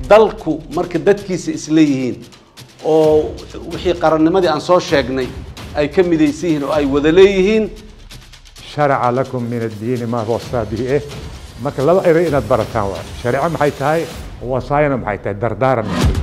dalku marka dadkiisa isleeyihiin oo wixii qarannimadii aan soo sheegnay ay ka midaysan yihiin oo ay wada leeyihiin sharaca lakum min addiini maa wasaa bihi eh marka laba eray inaad barataan waa shareeco maxay tahay wasaayana maxay tahay dardaaran